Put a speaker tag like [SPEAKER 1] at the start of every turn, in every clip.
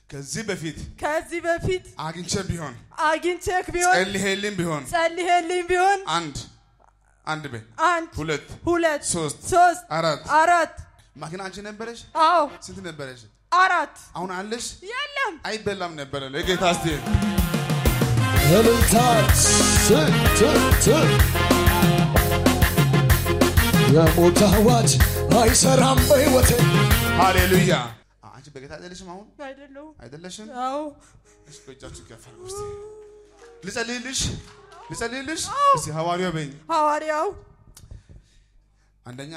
[SPEAKER 1] ከዚህ በፊት
[SPEAKER 2] ከዚህ በፊት
[SPEAKER 1] አግኝቼ ቢሆን
[SPEAKER 2] አግኝቼክ ቢሆን
[SPEAKER 1] ጸልሄልኝ ቢሆን
[SPEAKER 2] ጸልሄልኝ ቢሆን
[SPEAKER 1] አንድ አንድ ቤ
[SPEAKER 2] አንድ
[SPEAKER 1] ሁለት
[SPEAKER 2] ሁለት
[SPEAKER 1] ሶስት
[SPEAKER 2] ሶስት
[SPEAKER 1] አራት
[SPEAKER 2] አራት
[SPEAKER 1] ማኪና አንቺ ነበረሽ?
[SPEAKER 2] አዎ
[SPEAKER 1] ስንት ነበረሽ?
[SPEAKER 2] አራት
[SPEAKER 1] አሁን አለሽ?
[SPEAKER 2] የለም
[SPEAKER 1] አይበላም ነበረ ለጌታ እስቲ
[SPEAKER 3] እልልታ ት ት ት የሞት አዋጅ አይሰራም በሕይወቴ
[SPEAKER 1] ሃሌሉያ። አንቺ በጌታ አይደለሽም? አሁን
[SPEAKER 2] አይደለሁም
[SPEAKER 1] አይደለሽም?
[SPEAKER 2] አዎ
[SPEAKER 1] እስኪ እጃችሁ ከፍ አድርጉ እስቲ። ልጸልይልሽ ልጸልይልሽ። እስቲ ሐዋርያው በይኝ።
[SPEAKER 2] ሐዋርያው
[SPEAKER 1] አንደኛ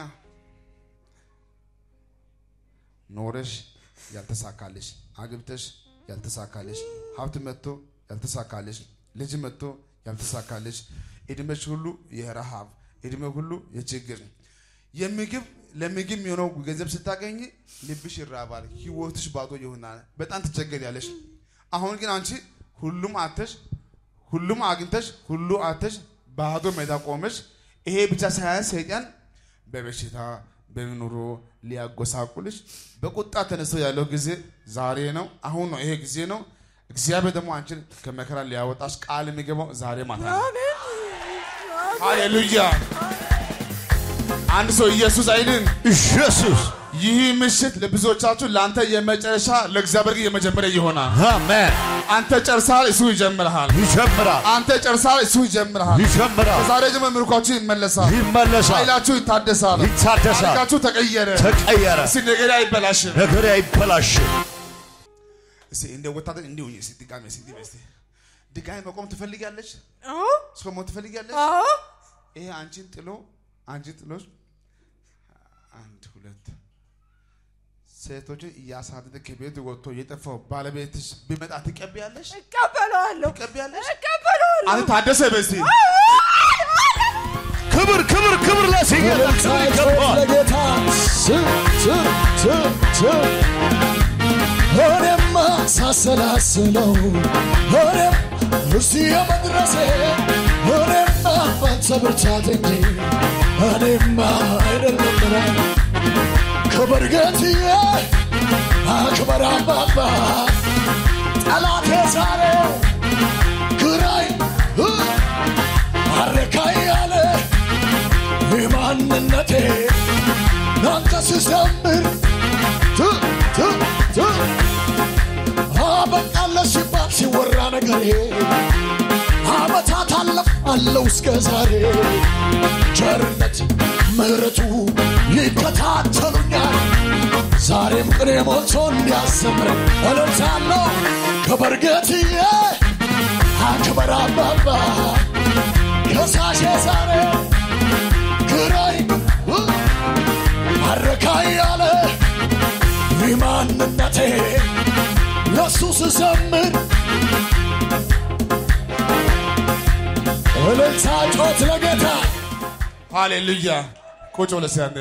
[SPEAKER 1] ኖረሽ ያልተሳካልሽ፣ አግብተሽ ያልተሳካልሽ፣ ሀብት መጥቶ ያልተሳካልሽ፣ ልጅ መጥቶ ያልተሳካልሽ፣ እድሜሽ ሁሉ የረሃብ እድሜ ሁሉ የችግር የምግብ ለምግብ የሚሆነው ገንዘብ ስታገኝ ልብሽ ይራባል፣ ህይወትሽ ባዶ ይሆናል፣ በጣም ትቸገሪያለሽ። አሁን ግን አንቺ ሁሉም አተሽ ሁሉም አግኝተሽ ሁሉ አተሽ ባዶ ሜዳ ቆመሽ ይሄ ብቻ ሳያንስ ሰይጣን በበሽታ በኑሮ ሊያጎሳቁልሽ በቁጣ ተነስቶ ያለው ጊዜ ዛሬ ነው። አሁን ነው። ይሄ ጊዜ ነው። እግዚአብሔር ደግሞ አንቺን ከመከራ ሊያወጣሽ ቃል የሚገባው ዛሬ ማታ ነው።
[SPEAKER 2] አሜን
[SPEAKER 1] ሃሌሉያ! አንድ ሰው ኢየሱስ አይልን።
[SPEAKER 3] ኢየሱስ
[SPEAKER 1] ይህ ምሽት ለብዙዎቻችሁ ለአንተ የመጨረሻ ለእግዚአብሔር ግን የመጀመሪያ ይሆናል።
[SPEAKER 3] አሜን
[SPEAKER 1] አንተ ጨርሳል፣ እሱ ይጀምርሃል።
[SPEAKER 3] ይጀምራል
[SPEAKER 1] አንተ ጨርሳል፣ እሱ ይጀምርሃል።
[SPEAKER 3] ይጀምራል
[SPEAKER 1] ዛሬ ጀምሮ ምርኳችሁ ይመለሳል።
[SPEAKER 3] ይመለሳል
[SPEAKER 1] ኃይላችሁ ይታደሳል።
[SPEAKER 3] ይታደሳል
[SPEAKER 1] ታሪካችሁ ተቀየረ።
[SPEAKER 3] ተቀየረ
[SPEAKER 1] እስቲ ነገሬ አይበላሽም።
[SPEAKER 3] ነገር አይበላሽም
[SPEAKER 1] እስቲ እንደ ወታደር እንዲሁ እስቲ ድጋሜ እስቲ እንዲህ በይ እስቲ ድጋሜ መቆም ትፈልጊያለሽ?
[SPEAKER 2] አዎ
[SPEAKER 1] እስከ ሞት ትፈልጊያለሽ?
[SPEAKER 2] አዎ
[SPEAKER 1] ይሄ አንቺን ጥሎ አንቺን ጥሎሽ አንድ ሁለት ሴቶችን እያሳደደ ከቤት ወጥቶ የጠፋው ባለቤትሽ ቢመጣ ትቀቢያለሽ?
[SPEAKER 2] እቀበለዋለሁ
[SPEAKER 1] ትቀቢያለሽ?
[SPEAKER 2] እቀበለዋለሁ
[SPEAKER 1] አንተ ታደሰ በስቲ
[SPEAKER 3] ክብር ክብር ክብር ለሲጌታ ክብር ይገባል
[SPEAKER 4] ለጌታ ት ት ት ት እኔማ ሳሰላስለው እኔም እስቲ የመድረሴ እኔማ ባንተ ብርታት እንጂ እኔማ አይደለም ክብር ጌትዬ አክበር አባባ ጠላቴ ዛሬ ግራይ አረካይ ያለ የማንነቴ አንተ ስዘምር ት ት ት አበቃለ ሲባል ሲወራ ነገሬ አመታት አለፍ አለው እስከ ዛሬ ቸርነት ምሕረቱ ይከታተሉኛል ዛሬም ቅኔ ሞልቶ እንዲያሰምረኝ እልልታለሁ ክብር ጌትዬ አክበር አባባ ከሳሼ ዛሬ ግራይ አረካ ያለ የማንነቴ ለሱ ስዘምር እልልታ ጮት ለጌታ
[SPEAKER 1] ሃሌሉያ። ቁጭ ብለህ እስኪ አንዴ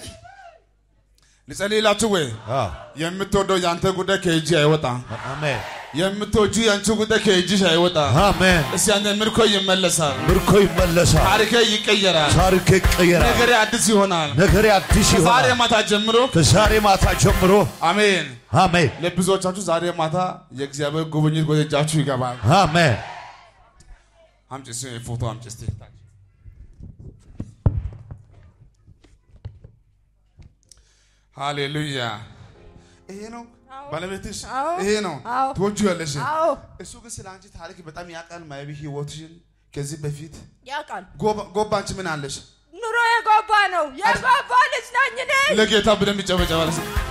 [SPEAKER 1] ልጸልይላችሁ ወይ?
[SPEAKER 3] አዎ
[SPEAKER 1] የምትወደው የአንተ ጉዳይ ከእጅ አይወጣም።
[SPEAKER 3] አሜን
[SPEAKER 1] የምትወጁ የአንቺ ጉዳይ ከእጅሽ አይወጣም።
[SPEAKER 3] አሜን
[SPEAKER 1] እስቲ አንዴ ምርኮ ይመለሳል፣
[SPEAKER 3] ምርኮ ይመለሳል
[SPEAKER 1] ታሪክ ይቀየራል፣
[SPEAKER 3] ታሪክ ይቀየራል
[SPEAKER 1] ነገሬ አዲስ ይሆናል።
[SPEAKER 3] ነገሬ አዲስ
[SPEAKER 1] ዛሬ
[SPEAKER 3] ይሆናል
[SPEAKER 1] ማታ ጀምሮ
[SPEAKER 3] ከዛሬ ማታ ጀምሮ
[SPEAKER 1] አሜን።
[SPEAKER 3] አሜን
[SPEAKER 1] ለብዙዎቻችሁ ዛሬ ማታ የእግዚአብሔር ጉብኝት ወደ እጃችሁ ይገባል።
[SPEAKER 3] አሜን
[SPEAKER 1] አምጪ እስኪ ፎቶ አምጪ እስቲ። ሃሌሉያ። ይሄ ነው
[SPEAKER 2] አዎ።
[SPEAKER 1] ባለቤትሽ፣
[SPEAKER 2] አዎ።
[SPEAKER 1] ይሄ ነው
[SPEAKER 2] አዎ።
[SPEAKER 1] ትወጂዋለሽ።
[SPEAKER 2] አዎ
[SPEAKER 1] እሱ ግን ስለ አንቺ ታሪክ በጣም ያውቃል። ማይቢ ህይወትሽን ከዚህ በፊት
[SPEAKER 2] ያውቃል
[SPEAKER 1] ጎባ- ጎባ አንቺ ምን አለሽ?
[SPEAKER 2] ኑሮ የጎባ ነው የጎባ ልጅ ነኝ እኔ
[SPEAKER 1] ለጌታ በደንብ ይጨበጨባል።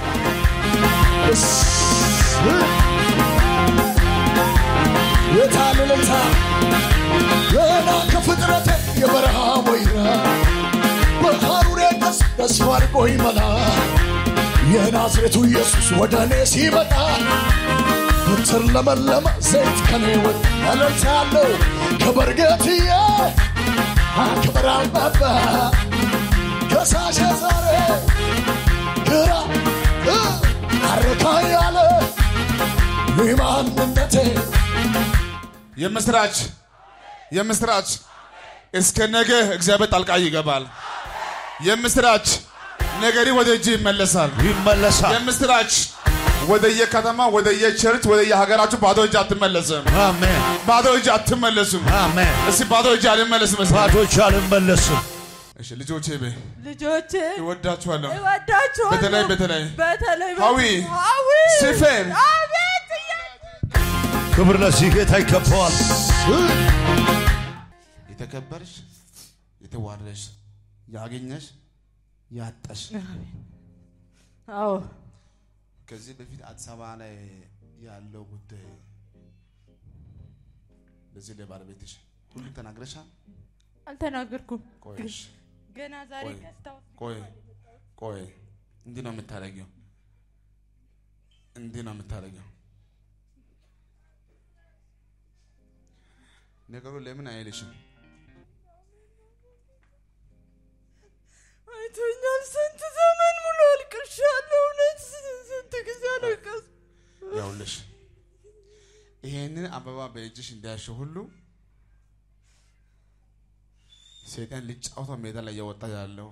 [SPEAKER 4] የታል እልልታ ገና ከፍጥረቴ የበረሃ ወይራ በሐሩር ቀስ ተስፋ አድርጎ ይመላ የናዝሬቱ ኢየሱስ ወደ እኔ ሲመጣ ብትር ለመለመ ዘይት ከኔ ወድ እልልታ ያለው ክብር ጌትዬ አክብር አባባ ከሳሸ ዛሬ ግራ እ አረካ ያለ የማንነቴ
[SPEAKER 1] የምስራች የምስራች እስከ ነገ እግዚአብሔር ጣልቃ ይገባል። የምስራች ነገሪ ወደ እጅ ይመለሳል።
[SPEAKER 3] ይመለሳል
[SPEAKER 1] የምስራች ወደየ ከተማ ወደየ ቸርች ወደየ ሀገራችሁ ባዶ እጅ አትመለስም።
[SPEAKER 3] አሜን
[SPEAKER 1] ባዶ እጅ አትመለሱም።
[SPEAKER 3] አሜን
[SPEAKER 1] እስቲ ባዶ እጅ አልመለስም። እስቲ
[SPEAKER 3] ባዶች አልመለስም
[SPEAKER 1] እሺ ልጆቼ በይ
[SPEAKER 2] ልጆቼ
[SPEAKER 1] እወዳችኋለሁ።
[SPEAKER 2] እወዳችኋለሁ።
[SPEAKER 1] በተለይ በተለይ
[SPEAKER 2] በተለይ
[SPEAKER 1] ሀዊ፣
[SPEAKER 2] ሀዊ
[SPEAKER 1] ሲፌን
[SPEAKER 2] አቤት እያ-
[SPEAKER 3] ክብር ለዚህ ጌታ ይገባዋል
[SPEAKER 1] የተከበርሽ የተዋረሽ ያገኘሽ ያጣሽ
[SPEAKER 2] አዎ
[SPEAKER 1] ከዚህ በፊት አዲስ አበባ ላይ ያለው ጉዳይ ለዚህ ለባለቤትሽ ሁሉም ተናግረሻል?
[SPEAKER 2] አልተናገርኩም።
[SPEAKER 1] ቆይሽ
[SPEAKER 2] ገና ዛሬ
[SPEAKER 1] ቆይ
[SPEAKER 2] ገዝታው
[SPEAKER 1] ቆይ ቆይ እንዲህ ነው የምታደርጊው፣ እንዲህ ነው የምታደርጊው። ነገሩ ለምን አይልሽም?
[SPEAKER 2] አይቶኛል። ስንት ዘመን ሙሉ አልቅሻለሁ። እውነት ስንት ጊዜ አለቀስኩ።
[SPEAKER 1] ያውልሽ ይሄንን አበባ በእጅሽ እንዳያሸው ሁሉ ሰይጣን ሊጫወተው ሜዳ ላይ እየወጣ ያለው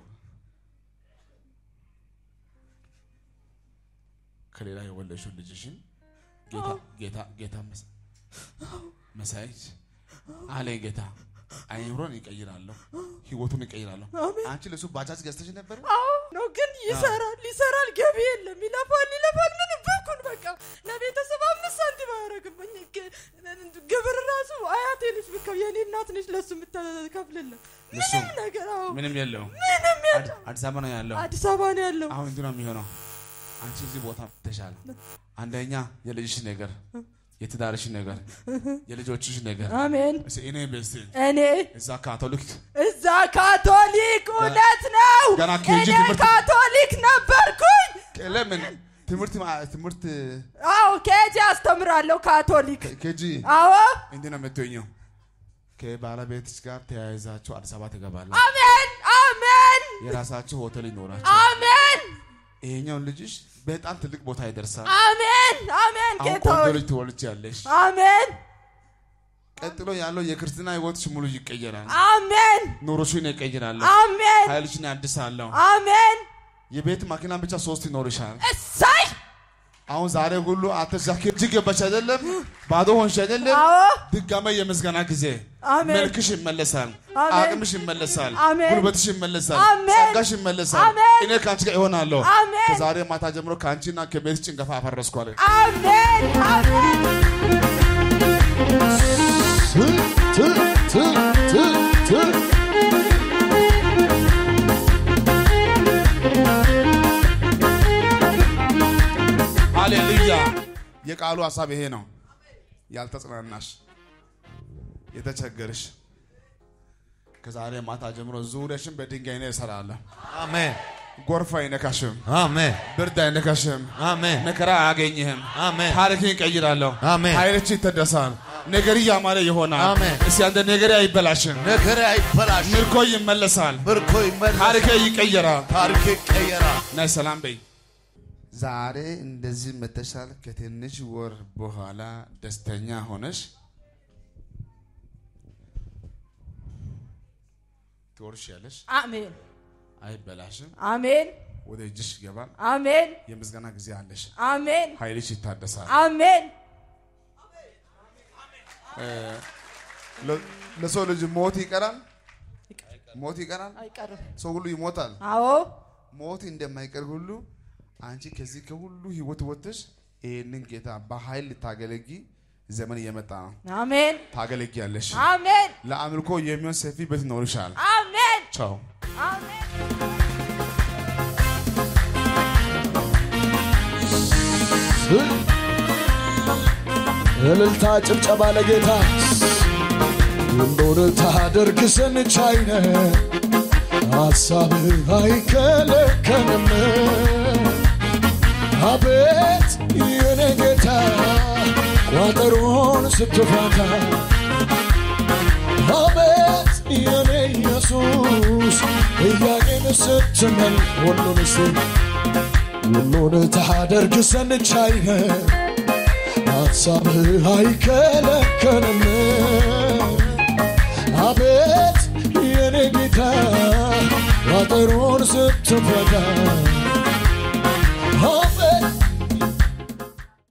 [SPEAKER 1] ከሌላ የወለድሽው ልጅሽን ጌታ ጌታ ጌታ መሳ- መሳይች አለ ጌታ አይምሮን ይቀይራለሁ፣ ህይወቱን ይቀይራለሁ። አንቺ ለሱ ባጃጅ ገዝተሽ ነበር።
[SPEAKER 2] አዎ ነው ግን ይሰራል ይሰራል። ገቢ የለም። ይለፋል ይለፋል። ምን በኩል በቃ ለቤተሰብ አምስት ሳንቲም አያደርግብኝ። ግ- ግብር ራሱ አያቴ ነች ብከው የኔ እናት ነች ለሱ የምታከፍልልን
[SPEAKER 1] ለሱ
[SPEAKER 2] ምንም ነገር አዎ
[SPEAKER 1] ምንም የለውም።
[SPEAKER 2] ምንም የለ
[SPEAKER 1] አዲስ አበባ ነው ያለው።
[SPEAKER 2] አዲስ አበባ ነው ያለው።
[SPEAKER 1] አሁን እንዲህ ነው የሚሆነው። አንቺ እዚህ ቦታ ተሻለ። አንደኛ የልጅሽ ነገር፣ የትዳርሽ ነገር፣ የልጆችሽ ነገር
[SPEAKER 2] አሜን።
[SPEAKER 1] እስኪ እኔ በስቲ
[SPEAKER 2] እኔ
[SPEAKER 1] እዛ ካቶሊክ
[SPEAKER 2] እዛ ካቶሊክ እውነት ነው።
[SPEAKER 1] ገና ኬጂ
[SPEAKER 2] እኔ
[SPEAKER 1] ትምህርት-
[SPEAKER 2] ካቶሊክ ነበርኩኝ።
[SPEAKER 1] ለምን ትምህርት ማ- ትምህርት
[SPEAKER 2] አዎ ኬጂ አስተምራለሁ ካቶሊክ።
[SPEAKER 1] ኬጂ
[SPEAKER 2] አዎ
[SPEAKER 1] እንዲህ ነው የምትሆኘው። ከባለቤትሽ ጋር ተያይዛችሁ አዲስ አበባ ትገባለ።
[SPEAKER 2] አሜን አሜን
[SPEAKER 1] የራሳችሁ ሆቴል ይኖራችሁ።
[SPEAKER 2] አሜን
[SPEAKER 1] ይሄኛውን ልጅሽ በጣም ትልቅ ቦታ ይደርሳል።
[SPEAKER 2] አሜን አሜን
[SPEAKER 1] አሁን
[SPEAKER 2] ጌታ
[SPEAKER 1] ቆንጆ
[SPEAKER 2] ሆይ
[SPEAKER 1] ልጅ ትወልጃለሽ።
[SPEAKER 2] አሜን
[SPEAKER 1] ቀጥሎ ያለው የክርስትና ህይወትሽ ሙሉ ይቀየራል።
[SPEAKER 2] አሜን
[SPEAKER 1] ኑሮሽን ይቀይራለሁ።
[SPEAKER 2] አሜን
[SPEAKER 1] ኃይልሽን ያድሳለሁ።
[SPEAKER 2] አሜን
[SPEAKER 1] የቤት መኪና ብቻ ሶስት ይኖርሻል።
[SPEAKER 2] እሳይ
[SPEAKER 1] አሁን ዛሬ ሁሉ አተዛኪ እጅግ ገባሽ አይደለም? ባዶ ሆንሽ አይደለም?
[SPEAKER 2] አዎ
[SPEAKER 1] ድጋሜ የምስጋና ጊዜ
[SPEAKER 2] አሜን
[SPEAKER 1] መልክሽ ይመለሳል፣
[SPEAKER 2] አሜን።
[SPEAKER 1] አቅምሽ ይመለሳል፣
[SPEAKER 2] አሜን።
[SPEAKER 1] ጉልበትሽ ይመለሳል፣
[SPEAKER 2] አሜን።
[SPEAKER 1] ጸጋሽ ይመለሳል።
[SPEAKER 2] አሜን።
[SPEAKER 1] እኔ ከአንቺ ጋር ይሆናለሁ።
[SPEAKER 2] አሜን።
[SPEAKER 1] ከዛሬ ማታ ጀምሮ ከአንቺና ከቤት ጭንገፋ አፈረስኩ አለ።
[SPEAKER 2] አሜን አሜን
[SPEAKER 4] ት ት ት ት
[SPEAKER 1] ሃሌሉያ። የቃሉ ሀሳብ ይሄ ነው። ያልተጽናናሽ የተቸገርሽ ከዛሬ ማታ ጀምሮ ዙሪያሽን በድንጋይ ነው እሰራለሁ።
[SPEAKER 3] አሜን
[SPEAKER 1] ጎርፍ አይነካሽም፣
[SPEAKER 3] አሜን
[SPEAKER 1] ብርድ አይነካሽም፣
[SPEAKER 3] አሜን
[SPEAKER 1] መከራ አያገኝህም።
[SPEAKER 3] አሜን
[SPEAKER 1] ታሪክን ይቀይራለሁ።
[SPEAKER 3] አሜን።
[SPEAKER 1] ኃይልች ይተደሳል። ነገር እያማረ ይሆናል።
[SPEAKER 3] አሜን።
[SPEAKER 1] እስቲ አንተ ነገር አይበላሽም።
[SPEAKER 3] ነገር አይበላሽ
[SPEAKER 1] ምርኮ ይመለሳል።
[SPEAKER 3] ምርኮ ይመለስ
[SPEAKER 1] ታሪክ ይቀየራል።
[SPEAKER 3] ታሪክ ይቀየራል
[SPEAKER 1] ናይ ሰላም በይ። ዛሬ እንደዚህ መተሻል። ከትንሽ ወር በኋላ ደስተኛ ሆነሽ ትወርሻለሽ።
[SPEAKER 2] አሜን
[SPEAKER 1] አይበላሽም።
[SPEAKER 2] አሜን
[SPEAKER 1] ወደ እጅሽ ይገባል።
[SPEAKER 2] አሜን
[SPEAKER 1] የምስጋና ጊዜ አለሽ።
[SPEAKER 2] አሜን
[SPEAKER 1] ኃይልሽ ይታደሳል።
[SPEAKER 2] አሜን
[SPEAKER 1] ለ- ለሰው ልጅ ሞት ይቀራል። ሞት ይቀራል።
[SPEAKER 2] አይቀርም
[SPEAKER 1] ሰው ሁሉ ይሞታል።
[SPEAKER 2] አዎ
[SPEAKER 1] ሞት እንደማይቀር ሁሉ አንቺ ከዚህ ከሁሉ ህይወት ወጥተሽ ይህንን ጌታ በኃይል ልታገለጊ ዘመን እየመጣ ነው።
[SPEAKER 2] አሜን
[SPEAKER 1] ታገለጊያለሽ።
[SPEAKER 2] አሜን
[SPEAKER 1] ለአምልኮ የሚሆን ሰፊ ቤት ይኖርሻል።
[SPEAKER 2] አሜን
[SPEAKER 1] ቻው።
[SPEAKER 2] አሜን
[SPEAKER 4] እልልታ ጭብጨባ ለጌታ ሁሉን ታደርግ ዘንድ ቻይነ ሐሳብህ አይከለከልም አቤት የኔ ጌታ ቋጠሮን ስትፈታ አቤት የኔ ኢየሱስ ጥያቄን ስትመል ሁሉን ስ ሁሉን ታደርግ ዘንድ ቻይነ ሐሳብህ አይከለከልም አቤት የኔ ጌታ ቋጠሮን ስትፈታ